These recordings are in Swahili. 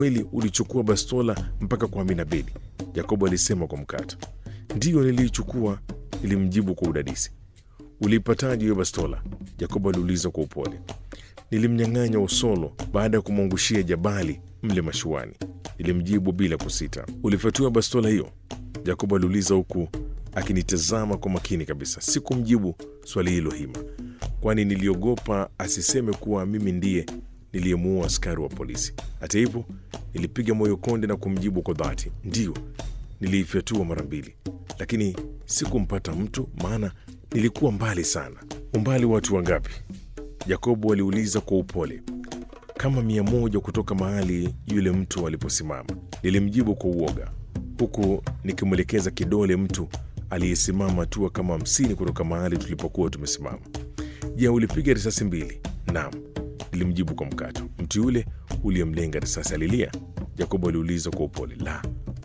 kweli ulichukua bastola mpaka kwa Amina Bedi? Yakobo alisema kwa mkato. Ndiyo, niliichukua, nilimjibu kwa udadisi. Uliipataje hiyo bastola? Yakobo aliuliza kwa upole. Nilimnyang'anya Usolo baada ya kumwangushia jabali mle mashuani, nilimjibu bila kusita. Ulifyatua bastola hiyo? Yakobo aliuliza huku akinitazama kwa makini kabisa. Sikumjibu swali hilo hima, kwani niliogopa asiseme kuwa mimi ndiye niliyemuua askari wa polisi. Hata hivyo, nilipiga moyo konde na kumjibu kwa dhati, ndiyo, niliifyatua mara mbili, lakini sikumpata mtu, maana nilikuwa mbali sana. Umbali watu wangapi? Yakobo aliuliza kwa upole. Kama mia moja kutoka mahali yule mtu aliposimama, nilimjibu kwa uoga, huku nikimwelekeza kidole mtu aliyesimama hatua kama hamsini kutoka mahali tulipokuwa tumesimama. Je, ulipiga risasi mbili? Naam, nilimjibu kwa mkato. Mtu yule uliyemlenga risasi alilia? Yakobo aliuliza kwa upole. La,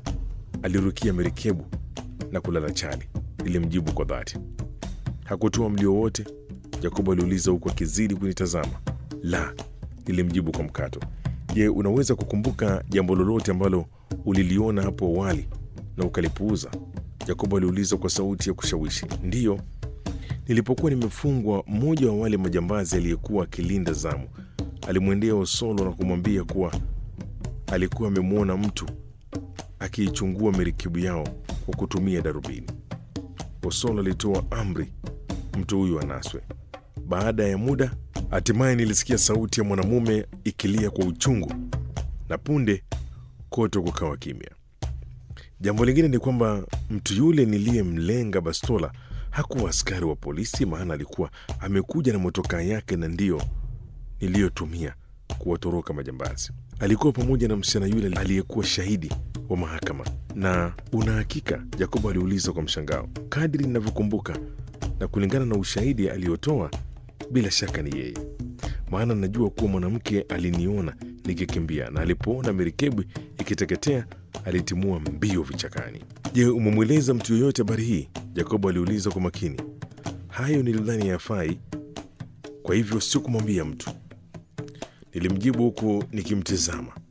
alirukia merikebu na kulala chali, nilimjibu kwa dhati. Hakutoa mlio wote? Yakobo aliuliza huku akizidi kunitazama. La, nilimjibu kwa mkato. Je, unaweza kukumbuka jambo lolote ambalo uliliona hapo awali na ukalipuuza? Yakobo aliuliza kwa sauti ya kushawishi. Ndiyo, nilipokuwa nimefungwa, mmoja wa wale majambazi aliyekuwa akilinda zamu alimwendea Osolo na kumwambia kuwa alikuwa amemwona mtu akiichungua merikebu yao kwa kutumia darubini. Osolo alitoa amri mtu huyu anaswe. Baada ya muda, hatimaye nilisikia sauti ya mwanamume ikilia kwa uchungu, na punde kote kukawa kimya. Jambo lingine ni kwamba mtu yule niliyemlenga bastola hakuwa askari wa polisi, maana alikuwa amekuja na motokaa yake, na ndiyo niliyotumia kuwatoroka majambazi. Alikuwa pamoja na msichana yule aliyekuwa shahidi wa mahakama. Na una hakika? Yakobo aliuliza kwa mshangao. Kadri ninavyokumbuka na kulingana na ushahidi aliyotoa, bila shaka ni yeye, maana najua kuwa mwanamke aliniona nikikimbia, na alipoona merikebu ikiteketea alitimua mbio vichakani. Je, umemweleza mtu yoyote habari hii? Yakobo aliuliza kwa makini. Hayo nilidhani yafai, kwa hivyo sikumwambia mtu, nilimjibu huku nikimtizama.